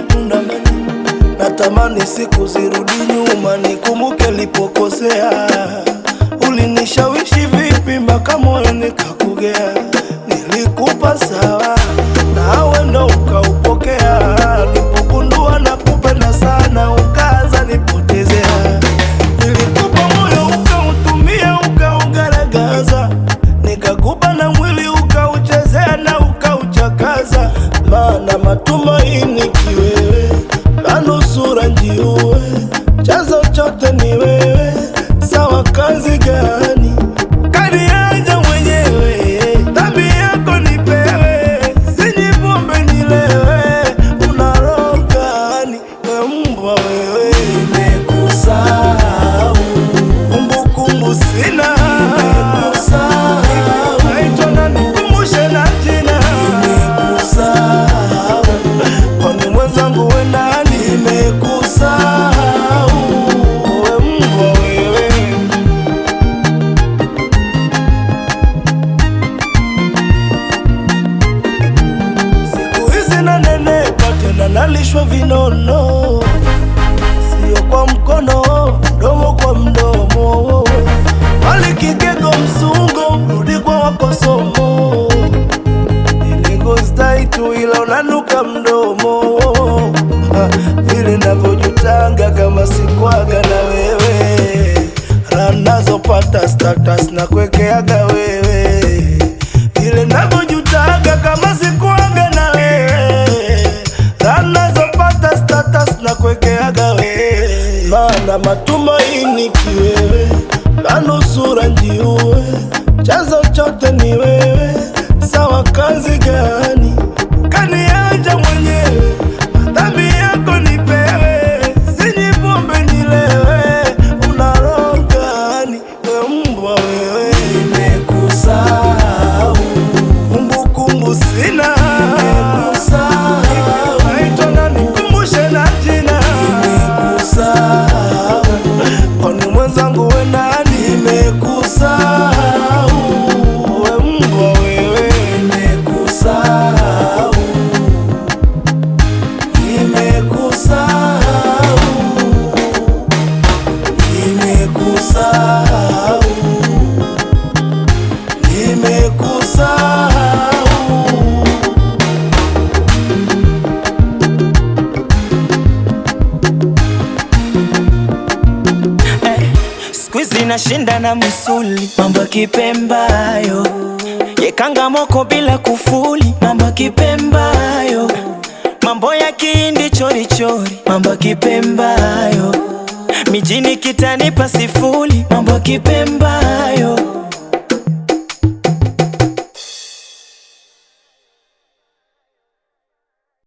undamani, natamani siku zirudi nyuma, nikumbuke nilipokosea. Ulinishawishi vipi mpaka moyo nikakugea? Nilikupa sawa, nawe ndo ukaupokea. Nilipogundua nakupenda sana, ukaanza nipotezea. Nilikupa moyo ukautumia, ukaugaragaza, nikakupa na mwili ukauchezea na ukauchakaza. Maana matumaini kiwewe, na nusura njiue, chanzo chote ni wewe. Sawa, kazi gani kaniaja mwenyewe? Dhambi yako nipewe, sinywi pombe nilewe. Una roho gani we mbwa wewe? Nimekusahau, kumbukumbu sina. Nimekusahau, naitwa nani? Kumbushe na jina. Nimekusahau, kwani mwenzangu we nani? Nimekusahau, we mbwa wewe. Siku hizi nanenepa tena nalishwa vinono, sio kwa mkono, mdomo kwa mdomo. Wali kigego msungo, rudi kwa wakosomo. Nilikostai tu ila unanuka mdomo, Ha, vile navyojutanga kama sikwaga na wewe, raha nazopata status na kuekeaga wewe vile navyojutaga kama sikuaga na wewe, anazopata status na kuekeaga wewe, maana matumaini kiwewe, na nusura njiue, chanzo chote ni wewe. Sawa, kazi gani kaniacha mwenyewe? Dhambi yako nipewe, sinywi pombe nilewe. Una roho gani we mbwa wewe? Nimekusahau kumbukumbu sina. Nimekusahau, naitwa nani? Kumbushe na jina. Nimekusahau, kwani mwenzangu we nani? Nimekusahau, we mbwa wewe. Nimekusahau, nimekusahau, nimekusahau, nimekusahau. Eh, siku hizi nashinda na msuli, mambo ya kipembayo yekanga moko bila kufuli, mambo ya kipembayo, mambo ya kihindi chorichori, mambo ya kipembayo, mijini kitanipa sifuri, mambo ya kipembayo